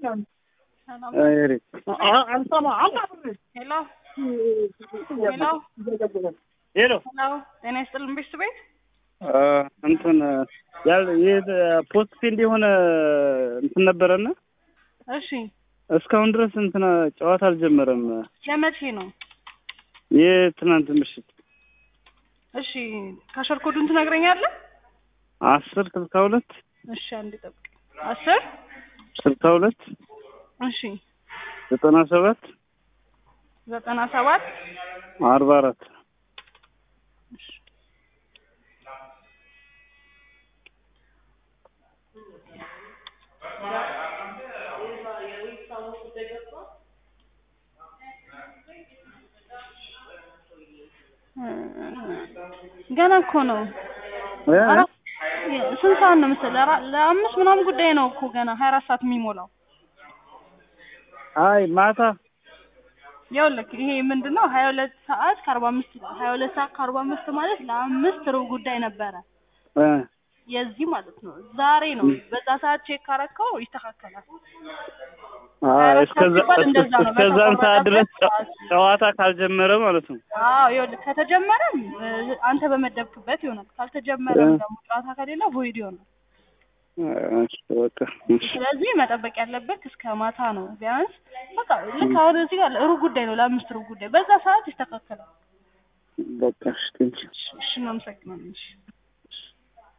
ሄሎ ሄሎ ሄሎ ሄሎ ጤና ይስጥልን ቤተሰብ ቤት እንትን ያል ይህ ፖስት ፊልድ የሆነ እንትን ነበረና እሺ እስካሁን ድረስ እንትን ጨዋታ አልጀመረም። የመቼ ነው የትናንት ምሽት እሺ ካሸር ኮዱን ትነግረኛለህ አስር ስልሳ ሁለት እሺ አንድ ጠብቅ አስር ስልሳ ሁለት እሺ ዘጠና ሰባት ዘጠና ሰባት አርባ አራት ገና እኮ ነው አራት ስንት ሰዓት ነው መሰለህ አራ- ለአምስት ምናምን ጉዳይ ነው እኮ ገና ሀያ አራት ሰዓት የሚሞላው አይ ማታ ይኸውልህ ይሄ ምንድን ነው ሀያ ሁለት ሰዓት ከአርባ አምስት ሀያ ሁለት ሰዓት ከአርባ አምስት ማለት ለአምስት ሩብ ጉዳይ ነበረ እ የዚህ ማለት ነው ዛሬ ነው በዛ ሰዓት ቼክ ካረከው ይስተካከላል አይ እስከዛ ሲባል እንደዛ ነው። እስከዛን ሰዓት ድረስ ጨ- በተቆረጠበት ጨዋታ ካልጀመረ ማለት ነው። አዎ ይኸውልህ ከተጀመረም እ፣ አንተ በመደብክበት ይሆናል ካልተጀመረም እ። ደግሞ ጨዋታ ከሌለ ቮይድ ይሆናል እሺ በቃ እሺ ስለዚህ መጠበቅ ያለበት እስከ ማታ ነው ቢያንስ በቃ ልክ አሁን እዚህ ጋር ሩብ ጉዳይ ነው ለአምስት ሩብ ጉዳይ በዛ ሰዓት ይስተካከላል በቃ እሺ ቴንኪው። እሺ እናመሰግናለን እሺ